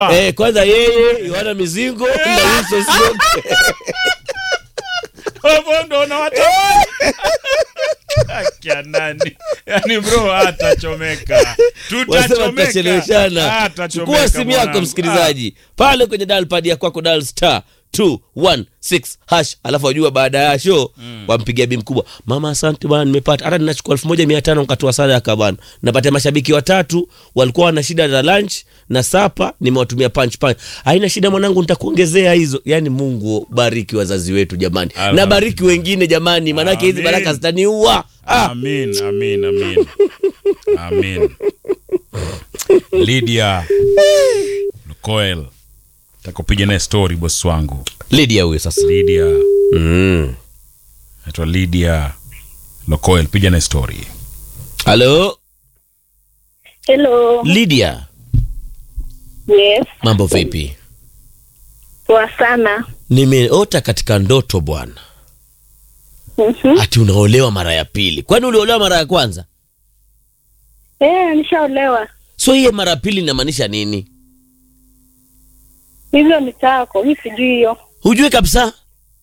Eh, kwanza yeye Yohana Mizingo na Wilson Sioke. hapo ndo unawatamani Akia nani yani bro atachomeka Wasema tutachomeka tutacheleweshana. Atachomeka Chukua simu yako mwanangu. msikilizaji, pale kwenye dial pad ya kwako dial star 216 hash, alafu wajua baada ya show wampigia bi mkubwa, mama, asante bwana, nimepata hata ninachukua elfu moja mia tano nkatoa sadaka bwana. Napatia mashabiki watatu walikuwa wana shida za lunch na sapa, nimewatumia punch punch. Haina shida mwanangu, nitakuongezea hizo. Yani Mungu bariki wazazi wetu jamani, na Alhamdulillah. bariki wengine jamani, maanake hizi Amin. baraka zitaniua. Ah, amin amin amin amin lydia lukoel takupiga naye story bosi wangu Lydia huyo sasa. lydia Mm. naitwa lydia lokoel piga naye story Halo Hello. Lydia, Yes. mambo vipi? Poa sana. Nimeota katika ndoto bwana, Mhm. ati unaolewa mara ya pili. Kwani uliolewa mara ya kwanza? Eh, nishaolewa. So hiye mara ya pili inamaanisha nini? Hivyo ni chako. Mimi sijui hiyo. Hujui kabisa.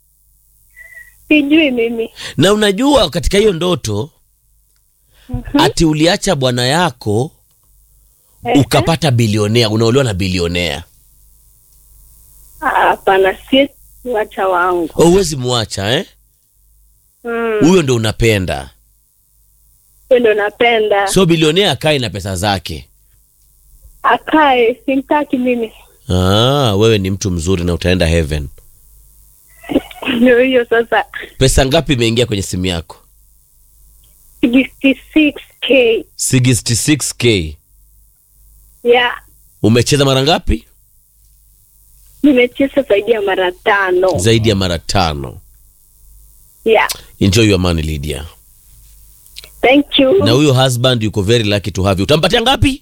Sijui mimi. Na unajua katika hiyo ndoto ati uliacha bwana yako Eh, ukapata bilionea, unaolewa na bilionea. ah, Hapana, si wacha wangu. Oh, Huwezi muacha eh? Mm. Huyo ndo unapenda. Hiyo ndo napenda. So bilionea akae na pesa zake. Akae, simtaki mimi. Ah, wewe ni mtu mzuri na utaenda heaven. Ndio hiyo sasa. Pesa ngapi imeingia kwenye simu yako? 66k. 66k. Yeah. Umecheza mara ngapi? Nimecheza zaidi ya mara tano. Zaidi ya mara tano. Yeah. Enjoy your money Lydia. Thank you. Na huyo husband yuko very lucky to have you. Utampatia ngapi?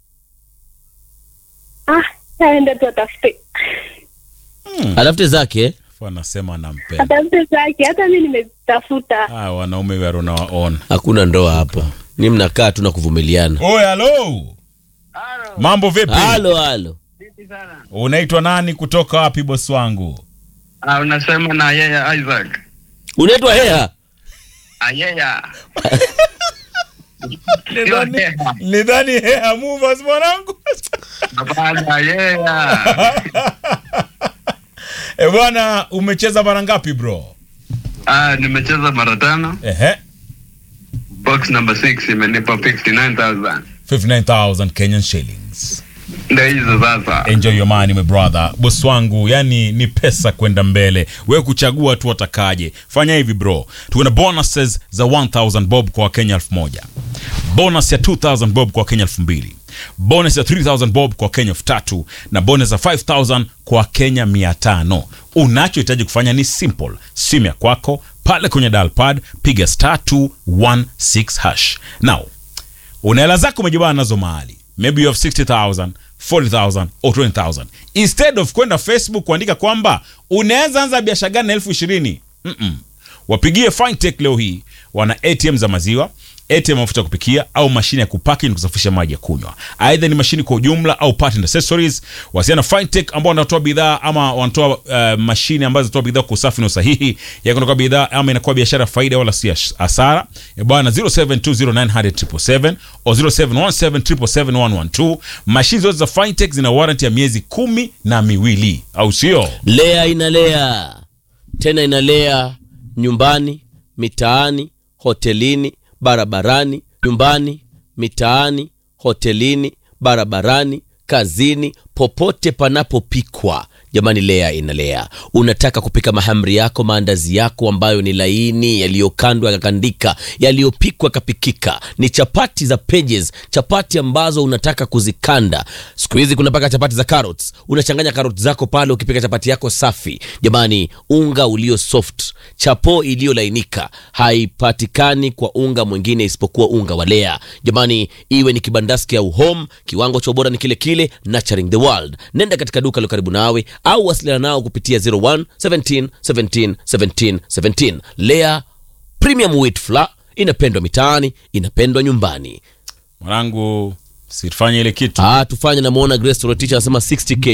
Ah, aende tu atafute. Atafute zake. eh? Afu anasema anampenda Atafute zake. Hata mimi nimetafuta. ah, wanaume waro nawaona Hakuna ndoa hapa. Ni mnakaa tu na kuvumiliana. oy halo mambo vipi Halo halo. unaitwa nani kutoka wapi bosi wangu Ah, unasema na yeye Isaac. Unaitwa Hea? Ayeya. Nidhani- Heha. nidhani hea movers mwanangu Hapana, yeya. e bwana umecheza mara ngapi bro Ah, nimecheza mara tano. ehe Box number 6 imenipa 59000. 59000 kenyan shillings Ndio hizo sasa. enjoy your money my brother boss wangu yani ni pesa kwenda mbele wewe kuchagua tu watakaje fanya hivi bro tuko na bonuses za 1000 bob kwa wakenya 1000 bonus ya 2000 bob kwa wakenya 2000 bonus ya 3000 bob kwa wakenya 3000 na bonus ya 5000 kwa wakenya 500 unachohitaji kufanya ni simple simu ya kwako pale kwenye dial pad piga star 216 hash now una hela zako umejibana nazo mahali maybe you have 60000 40000 or 20000 instead of kwenda facebook kuandika kwamba unaweza anza biashara gani na elfu ishirini Mm-mm. wapigie fintech leo hii wana atm za maziwa atm ya mafuta ya kupikia au mashine ya kupaki na kusafisha maji ya kunywa aidha ni mashine kwa ujumla au part and accessories wasiana fintech ambao wanatoa bidhaa ama wanatoa uh, mashine ambazo zinatoa bidhaa kwa usafi na usahihi ya kutoka bidhaa ama inakuwa biashara ya faida wala si hasara E bwana 0720900777 o 0717771112 mashine zote za fintech zina warranty ya miezi kumi na miwili au sio Lea inalea. Tena inalea nyumbani, mitaani, hotelini, barabarani, nyumbani, mitaani, hotelini, barabarani, kazini, popote panapopikwa. Jamani, Lea inalea. Unataka kupika mahamri yako, maandazi yako ambayo ni laini, yaliyokandwa yakakandika, yaliyopikwa yakapikika, ni chapati za pages, chapati ambazo unataka kuzikanda. Siku hizi kuna mpaka chapati za carrots. Unachanganya carrots zako pale, ukipika chapati yako safi. Jamani, unga ulio soft, chapo iliyolainika haipatikani kwa unga mwingine isipokuwa unga wa Lea. Jamani, iwe ni kibandaski au home, kiwango cha ubora ni kile kile, nurturing the world. Nenda katika duka lo karibu nawe au wasiliana nao kupitia 01 17 17 17 17. Lea Premium Wheat Flour inapendwa mitaani, inapendwa nyumbani. mwanangu sifanye ile kitu ah, tufanye namuona grace Torotich anasema 60k